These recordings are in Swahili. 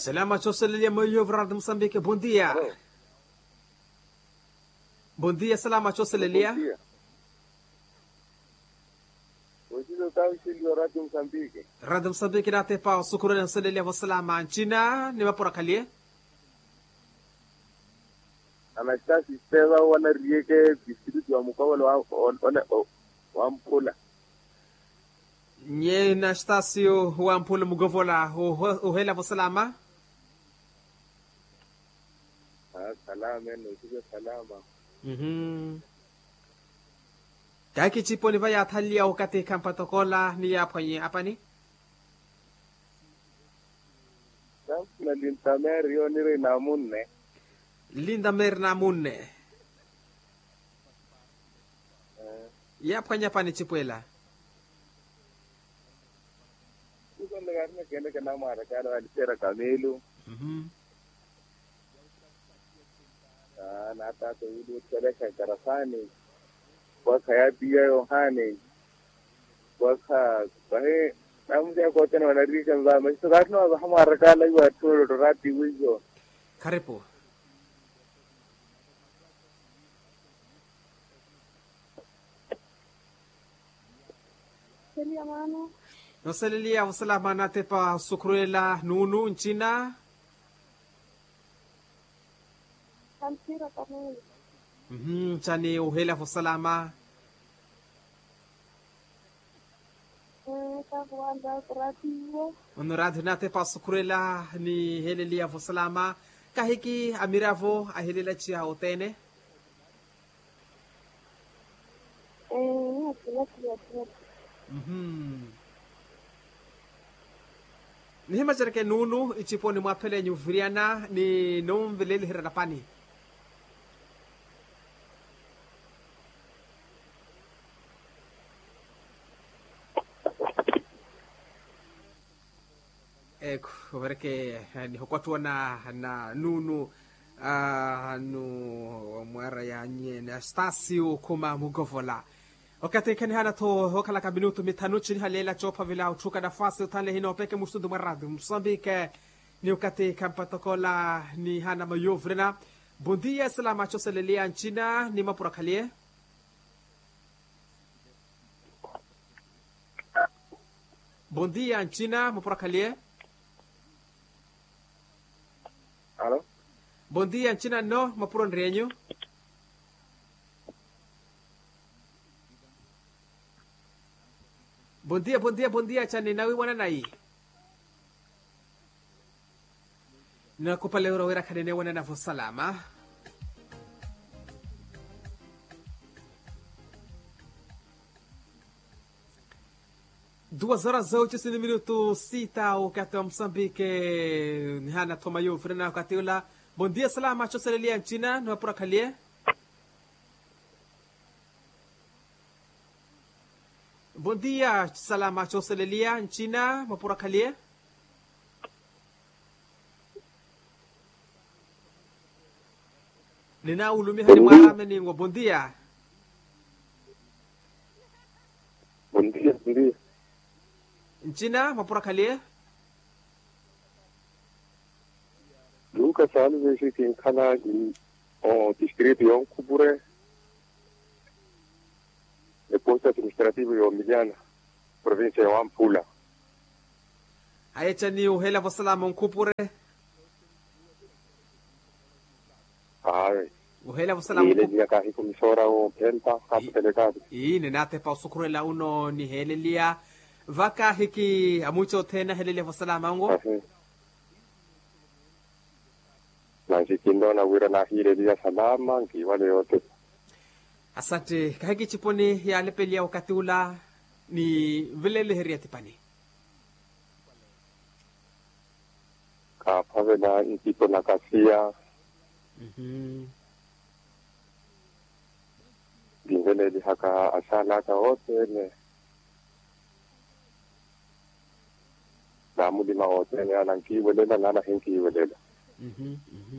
Salama Choselia Moyo Vrad Moçambique, bom dia. Alô? Bom dia, Salama Choselia. Bom dia. Hoje eu estava chegando Rádio Moçambique. Rádio Moçambique na tepa sukurani Choselia Salama Nchina ni mapura kalie. Anastasi Stella wanarieke district wa mkawala wa wa- wa- wa Mpula. Nye na stasio wa mpula mugovola uhela vo salama. Ah, salama eno, usiku salama. Mhm. Kaki chipo ni vaya thalia ukate kampatokola ni ya panye apani. Sasa na lintameri yo nire na munne. Linda merna munne. Eh, Ya panye apani chipuela. Kuko ndagarne kende kana mara kana alisera kamelu. Mhm. Ah, na tata udu tseleka karafani. Waka ya biya yohane. Waka bahe namja ko tena wanarika nzama. Sasa katno wa hamara kala wa toro rati wizo. Karibu. Seria mano, Noselelia usalama na tepa sukruela nunu nchina. Alcira también. Mhm. Chani uhela vo salama. Está jugando operativo. Onorad na tepa sukruela ni helelia vo salama. Kahiki amiravo ahelela chia otene. Eh, aquí la criatura. Mhm. Nihima jereke nunu ichipo ni mwapele nyuviriana ni nomveleli hiradapani. Eko, vereke ni hokwatua na na nunu uh, nu mwara ya nye na stasio kuma mugovola wakati kani hana to hokala ka minuto mitano chini halela chopa vila utuka nafasi utale hino peke mustudu maradu Mozambique ni wakati kampatokola ni hana mayovrena Bom dia, salama choselelia nchina ni mapura kalie Bom dia, nchina mapura kalie Alo? Bom dia, nchina no mapura nrenyo Bom dia, bom dia, bom dia, chani nawi wana nai. Nakupa leo wera kanene wana na salama. Duas horas oito e minuto sita o kati wa Msambike ni hana toma yo frena wakati ula. Bom dia, salama, choselelia nchina, nwapura kalie. Bom dia, salama choselelia nchina, mapura kalie. Nina ulumi hani mwarame ni ngo bom dia. Bom dia, bom dia. Nchina, mapura kalie. Lucas Alves esse em kana em o distrito yon Kubure. E posto administrativo yo Miliana, província de Ampula. Ayecha ni uhela vo salama nkupure. Ai, Uhela vo salama ile nkupure. dia kahi komissora o Penta, capo delegado. Ii ninate pa usukurela uno ni helelia. Vaka hiki amucho tena helelia vo salama ngo. Assim. Nansi kindo na wira na hire dia salama, nki wale yote. Asante. Kahiki chiponi ya lepelia wakati ula ni vilele heria tipani. Ka pave na intito na kasia, Mhm. dingene di haka asala ka wote ne. Na mudi ma wote ne anan ki welela na na henki welela. Mhm. Mhm.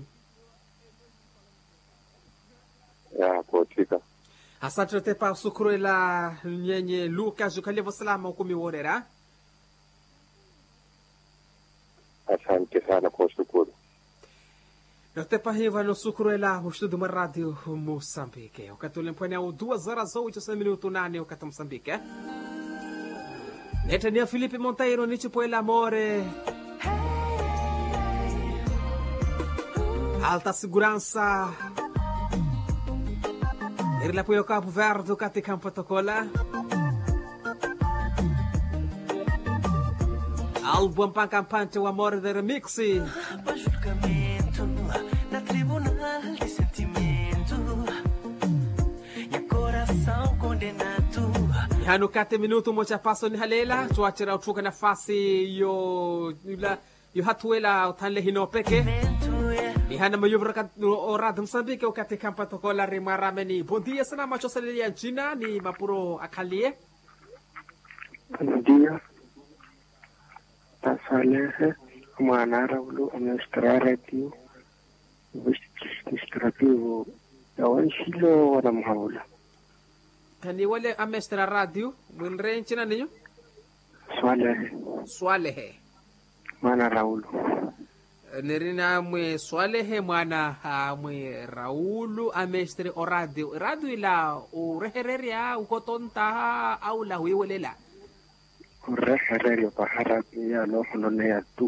Ya kotika. asante te pa sukurela nyenye luka jukalia vo salama ukumi worera asante sana kwa ushukuru. Notepa hiva no sucruela o estudo uma rádio Moçambique. O que lempane ao duas horas oito sem minuto nane o cata Moçambique. Netania Felipe Monteiro ni tipo el amore. Alta segurança. Ele apoia o Cabo Verde, o Cate Campo Tocola. Álbum Pancampante, o amor de remixi. Para julgamento na tribunal de sentimento e coração condenado. hano kate minuto moja paso ni halela tuachira utuka nafasi yo yula yo hatuela utanle hino peke Mento é ni hana mayuvra orad msambike ukate kampa tokola rimarameni bom dia sana macho salelia jina ni mapuro akalie Buenos días. Pasalehe, mwanara ulu administrativo, administrativo, yawan shilo wana muhaula. kani wale amestra radio mwinre nchina ninyo Swalehe, swalehe mwana Raulu. nirina mwe swalehe mwana ah, mwe raulu amestre o radio radio ila urehereria ukotonta au la huiwelela Urehererio paharapi ya lo hunone ya tu.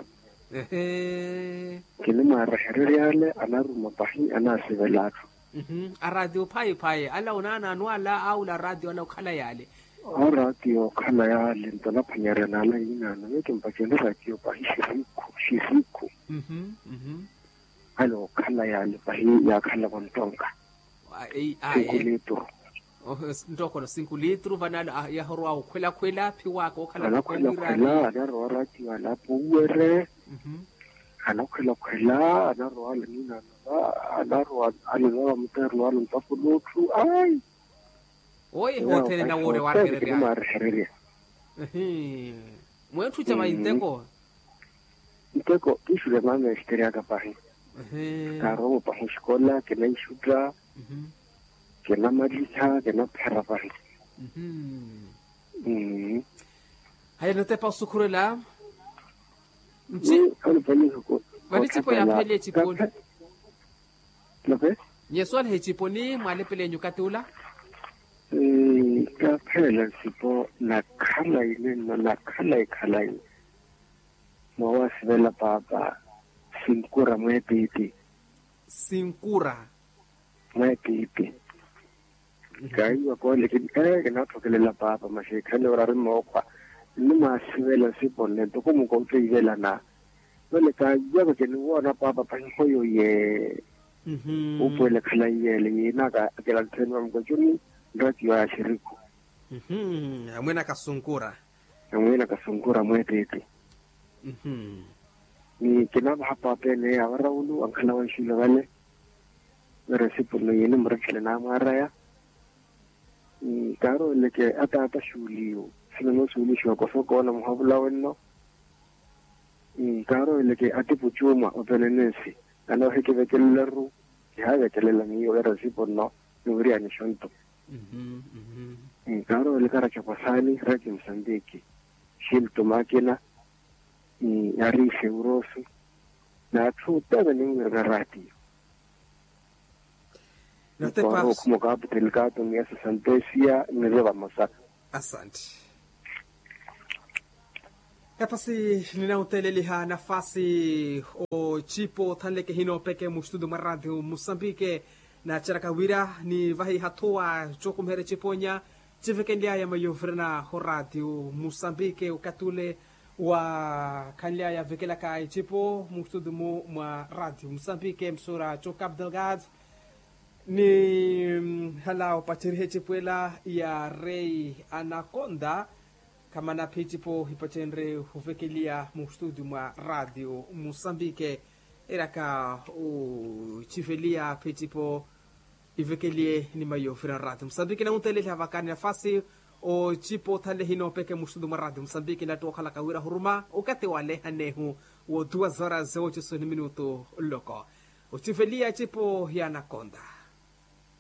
Ehe. Kini marehererio yale anaruma pahi anasivelatu. Mhm. a radio phaye phaye ala unana anwala au la radio ala ukhala yale O radio khala ya lento la phanyarena la inana, yeke mpakele radio pahi shiriku, shiriku. Mhm, mhm. Alo khala yale pahi ya khala kontonka. A- ei- a- eh. Sekuleto. Oh, s- ntokono cinco litro vanala ah, ya horwa ukhwela khwela phi wako ukhala anakhwela-khwela anaroaratiwa lapho uwere Mhm. anakhwela-khwela anaroa leninana anaroa alezaba motero wa lontsafolotlhu ai oye hothele na wore wa rererea marehererea Ehe. mwethu cha maiteko nteko ke šule mamestere ya ka pahe Ehe. ka ro mo pahe xikola ke na ixuta Mhm, ke na maditha ke na phera pahe mhm. Mm. haya notepa usukhurela nchi Vani chipo ya phele chiponi. lope nyeswala he chiponi mwalepelenyu katula Eh, ka phela sipo nakhala ile no nakhala ikhala ile mo wa sibela papa sinkura mo epipi sinkura mo epipi ka iwa ko le ke eh ke na thokelela papa ma she khale ora re mo kwa le ma sibela sipo ne to ko mo ko tsela na le ka ya ke ni wona papa pa ho yo ye Mhm. o pole khala ye le yena ka ke la tsena mo ko juni radio ya shiriku Mhm. amwena kasunkura ngwena ka sinkura mo epipi Mhm. ni ke na ba pape ne ya ra ulu an khala wan shilo gale mere se puno yene mre khle na mara ya ni karo le ke ata ata shuliyo sino no suli sho ko so ko na mo habula wenno ni karo le ke ati puchuma o penenesi ana he ke be ke leru ya be ke le la mi yo era si puno no ri ani shonto Mhm. Mhm. ni karo le kara cha pasani ra ke msandiki shil to makina ni ari seurosu na tuta da nin ga radio notepa Kwa como kapu telikato ni esa santesia ni reba masa asante kapasi ninauteleliha nafasi o chipo thanleke hino peke mustudu ma radio musambike na charakawira ni vahi hatua chokumhere chiponya chivekendiaya mayofrena ho radio musambike ukatule wa kanliaya vekelaka chipo mustudu mu mwa radio musambike msura chokap delgado ni mm, halao pachirihe chipuela ya rei anaconda kama na pichipo hipachenre huvekelia mu studio mwa radio musambike iraka u chivelia pichipo ivekelie ni mayofira radio musambike na untelele havakani nafasi o chipo thale hino peke mu studio mwa radio musambike na tokhala kawira huruma ukate wale hanehu wo duas horas ocho minuto loko uchivelia chipo ya anaconda